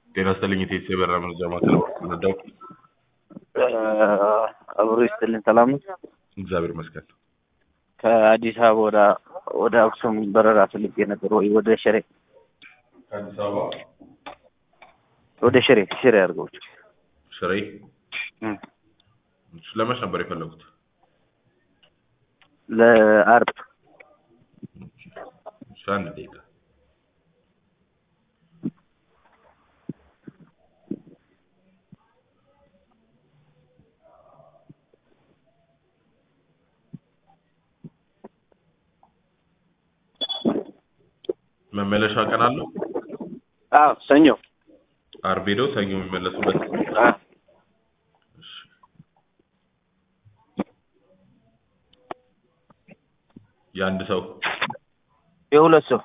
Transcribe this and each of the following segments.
ጤና ይስጥልኝ የቴቴ በራ መረጃ ማዕከል ረዳው አብሮ ይስጥልን። ሰላም ነው። እግዚአብሔር ይመስገን። ከአዲስ አበባ ወደ ወደ አክሱም በረራ ፈልጌ ነበር፣ ወይ ወደ ሽሬ ከአዲስ አበባ ወደ ሽሬ ሽሬ አድርገው ሽሬ ለመች ነበር የፈለጉት? ለአርብ እሺ፣ አንድ ደቂቃ መመለሻ ቀን አለው? አዎ ሰኞ አርብ ሄደው ሰኞ የሚመለሱበት አ እሺ። የአንድ ሰው የሁለት ሰው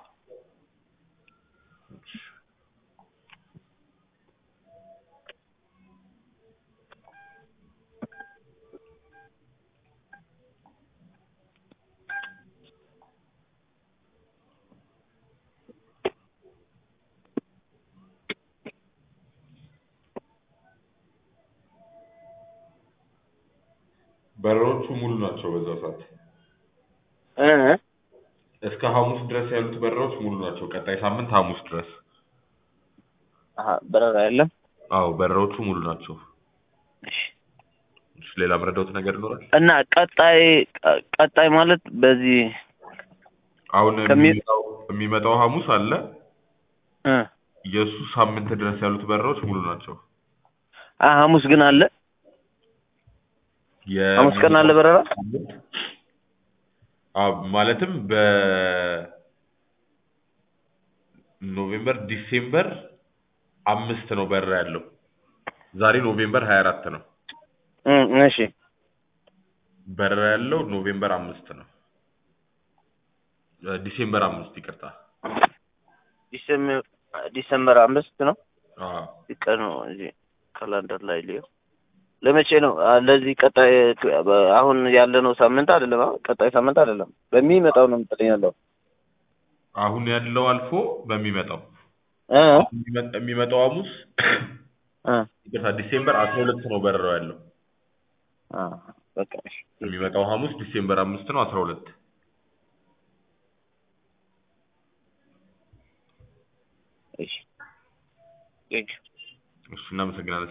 በረሮቹ ሙሉ ናቸው። በዛ ሰዓት እ እስከ ሐሙስ ድረስ ያሉት በረራዎች ሙሉ ናቸው። ቀጣይ ሳምንት ሐሙስ ድረስ። አሀ በረራ የለም። አዎ በረራዎቹ ሙሉ ናቸው። እሺ እሺ፣ ሌላ መረዳውት ነገር ይኖራል? እና ቀጣይ ቀጣይ ማለት በዚህ አሁን ከሚ- የሚመጣው የሚመጣው ሐሙስ አለ። እ የእሱ ሳምንት ድረስ ያሉት በረራዎች ሙሉ ናቸው። አ ሐሙስ ግን አለ። ሐሙስ ቀን አለ በረራ። አዎ ማለትም በኖቬምበር ዲሴምበር አምስት ነው በረራ ያለው። ዛሬ ኖቬምበር ሀያ አራት ነው። እ እሺ በረራ ያለው ኖቬምበር አምስት ነው። እ ዲሴምበር አምስት ይቅርታ። ዲሴምበር ዲሴምበር አምስት ነው አዎ ቀኑ እዚህ ካላንደር ላይ ሊየው ለመቼ ነው? አ፣ ለዚህ ቀጣይ አሁን ያለነው ሳምንት አይደለም። አሁን ቀጣይ ሳምንት አይደለም፣ በሚመጣው ነው የምትለኝ ያለው አሁን ያለው አልፎ በሚመጣው እ የሚመ- የሚመጣው ሐሙስ እ ይቅርታ ዲሴምበር አስራ ሁለት ነው በረራው ያለው። አ በቃ እሺ። የሚመጣው ሐሙስ ዲሴምበር አምስት ነው አስራ ሁለት እሺ ቴንኪው እሱ እናመሰግናለን።